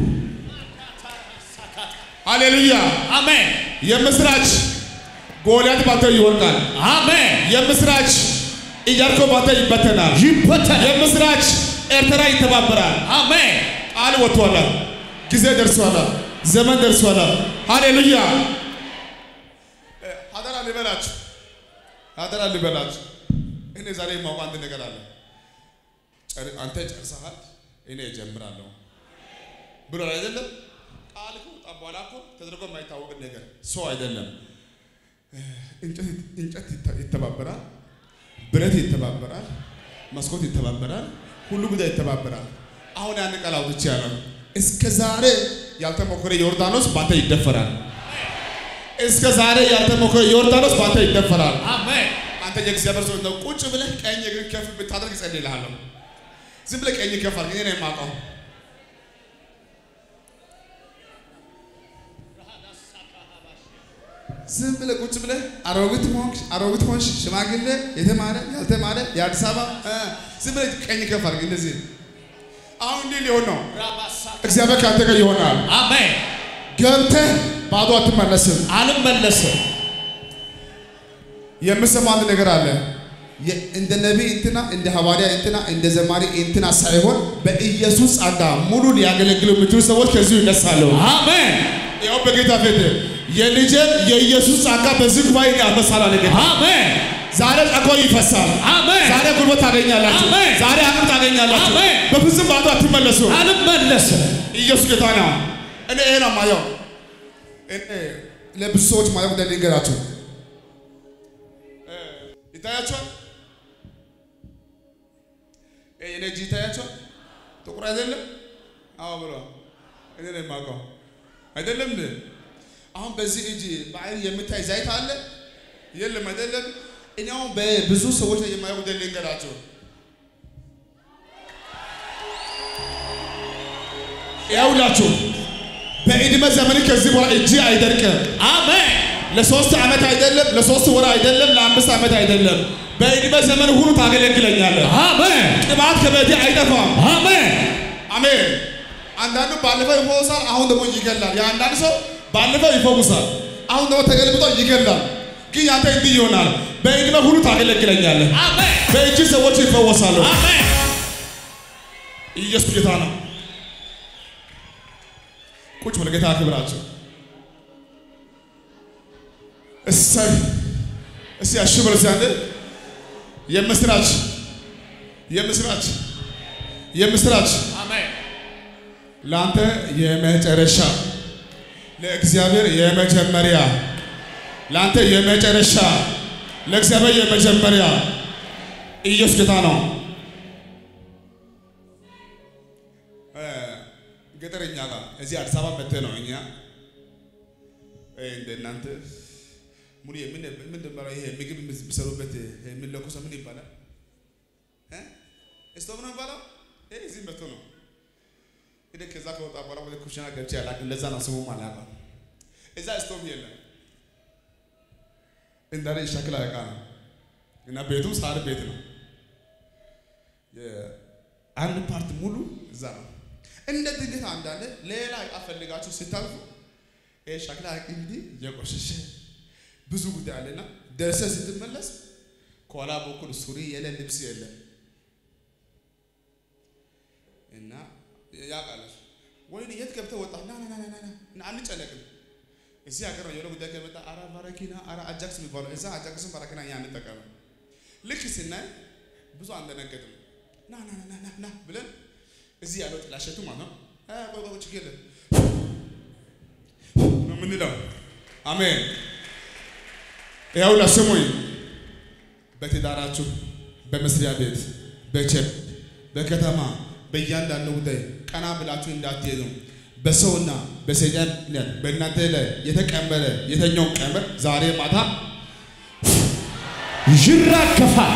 ሃሌሉያ። አሜን። የምስራች ጎልያድ ባንተ ይወርቃል። አሜን። የምስራች ኢያሪኮ ባንተ ይበተናል። ይበተናል። የምስራች ኤርትራ ይተባበራል። አሜን። ቃል ወጥቷል። ጊዜ ደርሷል። ዘመን ደርሷል። ሃሌሉያ። አደራ ልበላችሁ፣ አደራ ልበላችሁ። እኔ ዛሬ የማውቀው አንድ ነገር አለ። ጨር- አንተ ጨርሰሃል፣ እኔ እጀምራለሁ ብሎ አይደለም ቃል ከወጣ በኋላ እኮ ተደርጎ የማይታወቅ ነገር ሰው አይደለም። እንጨት እንጨት ይተ- ይተባበራል፣ ብረት ይተባበራል፣ መስኮት ይተባበራል፣ ሁሉ ጉዳይ ይተባበራል። አሁን ያን ቃል አውጥቼ ያለው እስከ ዛሬ ያልተሞከረ ዮርዳኖስ ባንተ ይደፈራል። እስከ ዛሬ ያልተሞከረ ዮርዳኖስ ባንተ ይደፈራል። አሜን። አንተ የእግዚአብሔር ሰው ነው። ቁጭ ብለህ ቀኝ እግር ከፍ ብታደርግ እጸልይልሃለሁ። ዝም ብለህ ቀኝ ከፍ አድርግ። እኔ ነው የማውቀው። ዝም ብለህ ቁጭ ብለህ አሮጊት ሆንክ አሮጊት ሆንሽ፣ ሽማግሌ፣ የተማረ ያልተማረ፣ የአዲስ አበባ እ፣ ዝም ብለህ ቀኝ ከፍ አድርግ። እንደዚህ አሁን እንዲህ ሊሆን ነው። እግዚአብሔር ከአንተ ጋር ይሆናል። አሜን። ገብተህ ባዶ አትመለስም። አልመለስም። የምሰማው አንድ ነገር አለ። የ- እንደ ነቢይ እንትና እንደ ሐዋርያ እንትና እንደ ዘማሪ እንትና ሳይሆን በኢየሱስ ጸጋ ሙሉ ሊያገለግሉ የሚችሉ ሰዎች ከዚሁ ይነሳሉ። አሜን። ያው በጌታ ፊት የልጄን የኢየሱስ ጸጋ በዚህ ጉባኤ ያበሳል አለ ጌታ። አሜን። ዛሬ ጸጋው ይፈሳል። አሜን። ዛሬ ጉልበት ታገኛላችሁ። አሜን። ዛሬ አቅም ታገኛላችሁ። አሜን። በፍጹም ባዶ አትመለሱ። አልመለስም። ኢየሱስ ጌታ ነው። እኔ ይሄ ነው ማየው። እኔ ለብዙ ሰዎች ማየው ጉዳይ ልንገራችሁ። እ፣ ይታያችኋል። እ፣ የኔ እጅ ይታያችኋል። ጥቁር አይደለም? አዎ ብሎ እኔ ነው የማውቀው አይደለም እንዴ? አሁን በዚህ እጅ በአይን የምታይ ዘይት አለ የለም? አይደለም። እኔ አሁን በብዙ ሰዎች ላይ የማየው ጉዳይ ልንገራችሁ። ያውላችሁ በዕድሜ ዘመን ከዚህ በኋላ እጅ አይደርቅም። አሜን። ለሶስት ዓመት አይደለም፣ ለሶስት ወር አይደለም፣ ለአምስት ዓመት አይደለም። በዕድሜ ዘመን ሁሉ ታገለግለኛለህ። አሜን። ቅባት ከቤቴ አይጠፋም። አሜን። አሜን። አንዳንዱ ባለፈው ይፈውሳል፣ አሁን ደግሞ ይገላል። የአንዳንድ ሰው ባለፈው ይፈውሳል፣ አሁን ደግሞ ተገልብጦ ይገላል። ግን ያንተ እንዲህ ይሆናል። በዕድሜ ሁሉ ታገለግለኛለህ። አሜን። በእጅ ሰዎች ይፈወሳሉ። አሜን። ኢየሱስ ጌታ ነው። ቁጭ ብለህ ጌታ አክብራቸው። እሰይ እስቲ አሽብር ሲያንድ የምስራች የምስራች የምስራች አሜን። ለአንተ የመጨረሻ ለእግዚአብሔር የመጀመሪያ ለአንተ የመጨረሻ ለእግዚአብሔር የመጀመሪያ ኢየሱስ ጌታ ነው። እ፣ ገጠር እኛ ጋር እዚህ አዲስ አበባ መጥተህ ነው እኛ እ፣ እንደ እናንተ ሙሉ ምን ምን ደምራ ይሄ ምግብ የሚሰሩበት የሚለኮሰው ምን ይባላል? እ? ስቶቭ ነው የሚባለው? ይሄ እዚህ መጥቶ ነው እኔ ከዛ ከወጣ በኋላ ወደ ኩሽና ገብቼ አላውቅም። ለዛ ነው ስሙም አላውቅም። እዛ ስቶቭ የለም እንዳለ የሸክላ ዕቃ ነው እና ቤቱ ሳር ቤት ነው። አንድ ፓርት ሙሉ እዛ ነው። እንደ ድንገት አንዳንድ ሌላ ዕቃ ፈልጋችሁ ስታልፉ ይሄ ሸክላ ዕቃ እንዲህ የቆሸሸ ብዙ ጉዳይ አለና ደርሰህ ስትመለስ ከኋላ በኩል ሱሪ የለ ልብስ የለም እና ያውቃለች ወይኔ የት ገብተህ ወጣህ? ና ና ና ና ና ና አንጨነቅም። እዚህ ሀገር ነው የሆነ ጉዳይ ከመጣ አራ ባረኪና አራ አጃክስ የሚባለው እዛ አጃክስን ባረኪና እኛ አንጠቀምም። ልክ ስናይ ብዙ አንደነገጥም። ና ና ና ና ና ብለን እዚህ ያለው ጥላሸቱ ማለት ነው። አ ቆይ ቆይ ችግር የለም ነው የምንለው። አሜን። ይኸውልህ ስሙኝ፣ በትዳራችሁ፣ በመስሪያ ቤት፣ በቸርች፣ በከተማ በእያንዳንዱ ጉዳይ ቀና ብላችሁ እንዳትሄዱ በሰውና በሰይጣን ምክንያት በእናንተ ላይ የተቀመረ የተኛውን ቀመር ዛሬ ማታ ይራገፋል።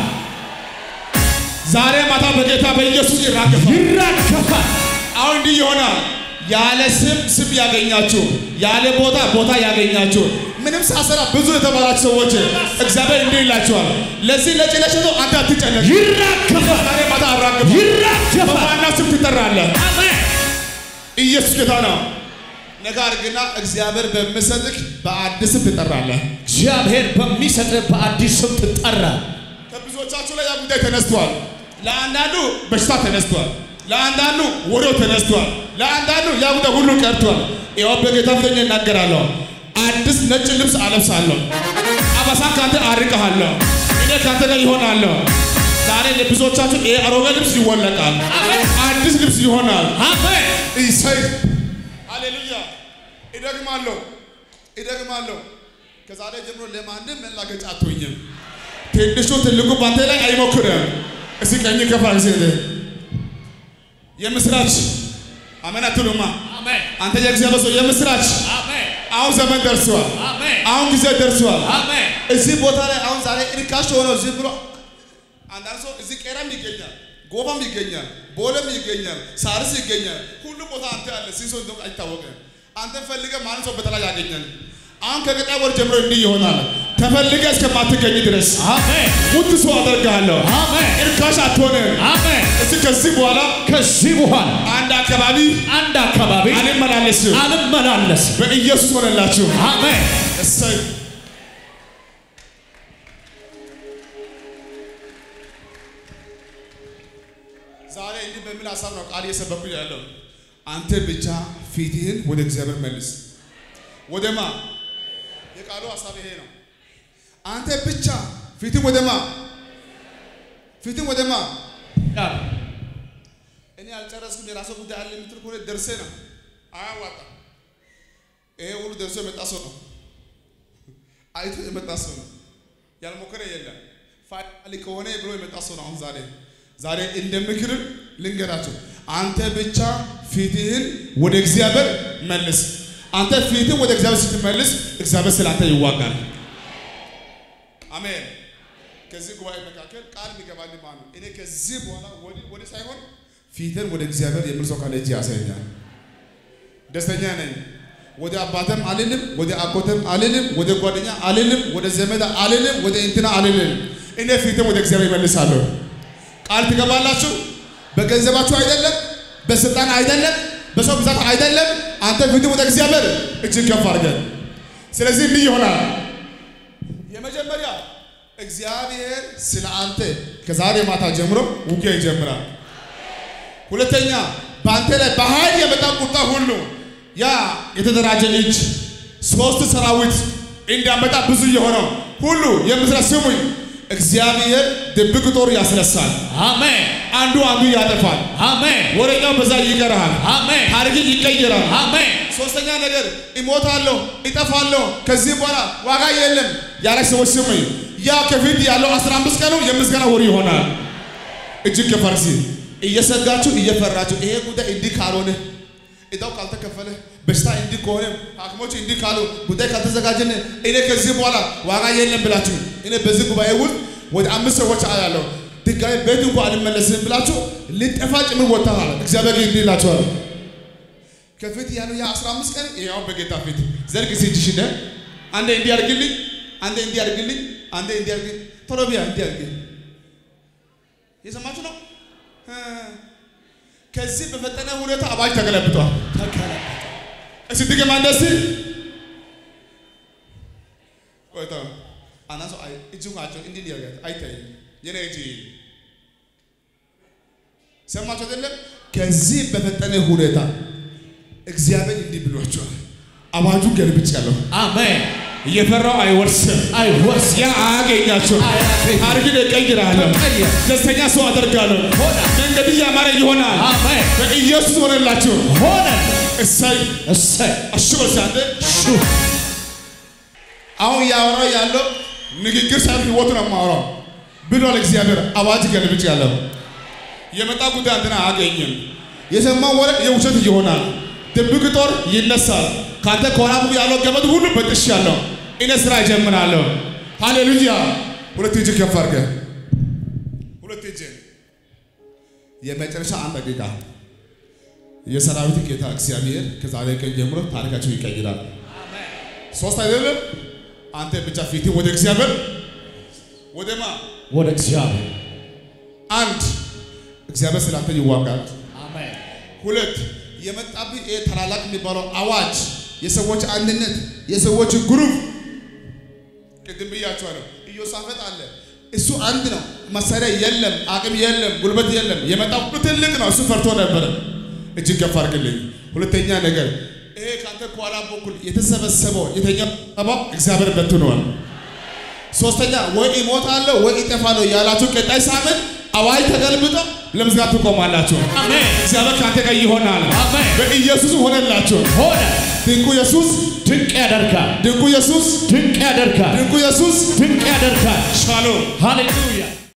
ዛሬ ማታ በጌታ በኢየሱስ ይራገፋል። ይራገፋል። አሁን እንዲህ ይሆናል። ያለ ስም ስም ያገኛችሁ፣ ያለ ቦታ ቦታ ያገኛችሁ፣ ምንም ሳሰራ ብዙ የተባላችሁ ሰዎች እግዚአብሔር እንዲህ ይላችኋል። ለዚህ ለጭለሸቶ አንተ አትጨነቅ። ይራገፋል። ዛሬ ማታ አራግፋ ይራገፋል። በማና ስም ትጠራለህ። አሜን። ኢየሱስ ጌታ ነው። ነገር ግና እግዚአብሔር በሚሰጥህ በአዲስ ስም ትጠራለህ። እግዚአብሔር በሚሰጥህ በአዲስ ስም ትጠራ። ከብዙዎቻችሁ ላይ ያ ጉዳይ ተነስቷል። ለአንዳንዱ በሽታ ተነስቷል። ለአንዳንዱ ወሬው ተነስቷል። ለአንዳንዱ ያ ጉዳይ ሁሉ ቀርቷል። ይኸው በጌታ ፊት እናገራለሁ። አዲስ ነጭ ልብስ አለብሳለሁ። አበሳ ካንተ አርቀሃለሁ። እኔ ካንተ ጋር ይሆናለሁ። ዛሬ ለብዙዎቻችሁ ይሄ አሮጌ ልብስ ይወለቃል። አዲስ ልብስ ይሆናል። አሜን። እሰይ ሃሌሉያ። ይደግማለሁ ይደግማለሁ። ከዛሬ ጀምሮ ለማንም መላገጫ አትሆኝም። ትንሹ ትልቁ ባንተ ላይ አይሞክርም። እስኪ ቀኝ ከፋ ጊዜ የምስራች አሜን አትሉማ? አሜን። አንተ የእግዚአብሔር ሰው የምስራች አሜን። አሁን ዘመን ደርሷል። አሜን። አሁን ጊዜ ደርሷል። አሜን። እዚህ ቦታ ላይ አሁን ዛሬ እርካሽ ሆነው ዝም ብሎ አንዳንድ ሰው እዚህ ቄራም ይገኛል፣ ጎፋም ይገኛል፣ ቦለም ይገኛል፣ ሳርስ ይገኛል። ሁሉ ቦታ አንተ አለ። ሲሶ እንደው አይታወቅም። አንተ ፈልገህ ማንም ሰው በተለይ ያገኛል። አሁን ከቀጣይ ወር ጀምሮ እንዲህ ይሆናል። ተፈልገህ እስከማትገኝ ድረስ አሜን። ውድ ሰው አደርግሃለሁ። አሜን። እርካሽ አትሆንም። አሜን። እስኪ ከዚህ በኋላ ከዚህ በኋላ አንድ አካባቢ አንድ አካባቢ አልመላለስም። አልመላለስም። በኢየሱስ ሆነላችሁ። አሜን። እሰይ ዛሬ እንዲህ በሚል ሀሳብ ነው ቃል እየሰበኩ ያለው። አንተ ብቻ ፊትህን ወደ እግዚአብሔር መልስ። ወደማ የቃሉ ሀሳብ ይሄ ነው። አንተ ብቻ ፊትን ወደማ ፊትን ወደማ እኔ አልጨረስኩም የራሴ ጉዳይ አለ የምትል ከሆነ ደርሴ ነው አያዋጣም። ይሄ ሁሉ ደርሶ የመጣ ሰው ነው። አይቶ የመጣ ሰው ነው። ያልሞከረ የለም። ፋይናሊ ከሆነ ብሎ የመጣ ሰው ነው። አሁን ዛሬ ዛሬ እንደ ምክርም ልንገራቸው። አንተ ብቻ ፊትህን ወደ እግዚአብሔር መልስ። አንተ ፊትህን ወደ እግዚአብሔር ስትመልስ እግዚአብሔር ስለ አንተ ይዋጋል። አሜን። ከዚህ ጉባኤ መካከል ቃል የሚገባልኝ ማለት ነው። እኔ ከዚህ በኋላ ወዲህ ወዲህ ሳይሆን ፊትን ወደ እግዚአብሔር የሚል ሰው ካለ እጅ ያሳየኛል። ደስተኛ ነኝ። ወደ አባተም አልልም፣ ወደ አጎተም አልልም፣ ወደ ጓደኛ አልልም፣ ወደ ዘመድ አልልም፣ ወደ እንትና አልልም። እኔ ፊትም ወደ እግዚአብሔር ይመልሳለሁ። ቃል ትገባላችሁ። በገንዘባችሁ አይደለም፣ በስልጣን አይደለም፣ በሰው ብዛት አይደለም። አንተ ፊትም ወደ እግዚአብሔር እጅግ ከፍ አድርገን። ስለዚህ እንዲህ ይሆናል። የመጀመሪያ እግዚአብሔር ስለ አንተ ከዛሬ ማታ ጀምሮ ውጊያ ይጀምራል። ሁለተኛ በአንተ ላይ በኃይል የመጣ ቁጣ ሁሉ ያ የተደራጀ እጅ ሶስት ሰራዊት እንዲያመጣ ብዙ የሆነው ሁሉ የምስራት ስሙኝ፣ እግዚአብሔር ድብቅ ጦር ያስነሳል። አሜን አንዱ አንዱ ያጠፋል። አሜን ወሬኛው በዛ ይቀርሃል። አሜን ታሪክን ይቀይራል። አሜን ሶስተኛ ነገር እሞታለሁ፣ እጠፋለሁ፣ ከዚህ በኋላ ዋጋ የለም ያላች ሰዎች ስሙኝ፣ ያ ከፊት ያለው 15 ቀኑ የምስጋና ወር ይሆናል። እጅግ ከፈርሲ እየሰጋችሁ እየፈራችሁ ይሄ ጉዳይ እንዲህ ካልሆነ እዳው ካልተከፈለ በሽታ እንዲህ ከሆነ ሐኪሞች እንዲህ ካሉ ጉዳይ ካልተዘጋጀን እኔ ከዚህ በኋላ ዋጋ የለም ብላችሁ እኔ በዚህ ጉባኤ ውስጥ ወደ አምስት ሰዎች አያለሁ ድጋሚ ቤት እንኳ አልመለስም ብላችሁ ልጠፋ ጭምር ወጥተሃል። እግዚአብሔር ግን እንዲህ ይላችኋል ከፊት ያለው ያ 15 ቀን ያው በጌታ ፊት ዘርግ ሲጅሽ ደ አንዴ እንዲህ አድርግልኝ፣ አንዴ እንዲህ አድርግልኝ፣ አንዴ እንዲህ አድርግልኝ፣ ቶሎ ቢያ እንዲህ አድርግልኝ። የሰማችሁ ነው። እ ከዚህ በፈጠነ ሁኔታ አዋጅ ተገለብጧል። እስቲ ድገማ እንደዚህ ቆይታ አናሶ አይ እጁ ናቸው እንዲህ እንዲህ ያደርጋል አይታይም። የኔ እጅ ሰማችሁ አይደለም? ከዚህ በፈጠነ ሁኔታ እግዚአብሔር እንዲህ ብሏቸዋል። አዋጁ ገልብጫለሁ። አሜን እየፈራው አይወርስም። አይወርስ ያ አያገኛቸው። አያገኝ። ታሪክን እቀይራለሁ። ተቀየር። ደስተኛ ሰው አደርጋለሁ። ሆነ መንገድ ያማረ ይሆናል። አሜን በኢየሱስ ሆነላችሁ። ሆነ እሰይ እሰይ አሽበሻ አንተ ሹ አሁን እያወራው ያለው ንግግር ሳይሆን ህይወቱ ነው የማወራው ብሏል እግዚአብሔር። አዋጅ ገልብጭ ያለው የመጣ ጉዳይ አንተን አያገኝም። የሰማው ወሬ የውሸት ይሆናል። ድብቅ ጦር ይነሳል። ካንተ ከኋላ ያለው ገመድ ሁሉ በጥሽ ያለው እኔ ስራ እጀምራለሁ። ሃሌሉያ! ሁለት እጅ ከፍ አድርገህ ሁለት እጅ የመጨረሻ አንድ ደቂቃ የሰራዊት ጌታ እግዚአብሔር ከዛሬ ቀን ጀምሮ ታሪካቸው ይቀይራል። ሶስት አይደለም። አንተ ብቻ ፊት ወደ እግዚአብሔር ወደማ ወደ እግዚአብሔር አንድ እግዚአብሔር ስላንተ ይዋጋል። አሜን ሁለት የመጣብህ ይሄ ታላላቅ የሚባለው አዋጅ፣ የሰዎች አንድነት፣ የሰዎች ግሩፕ ቅድም ብያቸዋለሁ። ኢዮሳፈጥ አለ። እሱ አንድ ነው። መሳሪያ የለም፣ አቅም የለም፣ ጉልበት የለም። የመጣው ሁሉ ትልቅ ነው። እሱ ፈርቶ ነበረ። እጅግ ከፍ አድርግልኝ። ሁለተኛ ነገር ይሄ ከአንተ ከኋላ በኩል የተሰበሰበው የተኛው ጠባው እግዚአብሔር በትኗል። ሶስተኛ ወይ እሞታለሁ ወይ እጠፋለሁ ያላችሁ ቀጣይ ሳምንት አዋጅ ተገልብጦ ለምዝጋት ትቆማላችሁ። አሜን እግዚአብሔር ከአንተ ጋር ይሆናል። አሜን በኢየሱስ ሆነላችሁ። ሆነ ድንቁ ኢየሱስ፣ ድንቅ ያደርጋል ድንቁ ኢየሱስ፣ ድንቅ ያደርጋል ድንቁ ኢየሱስ። ድንቅ ያደርጋል ሻሎም ሃሌሉያ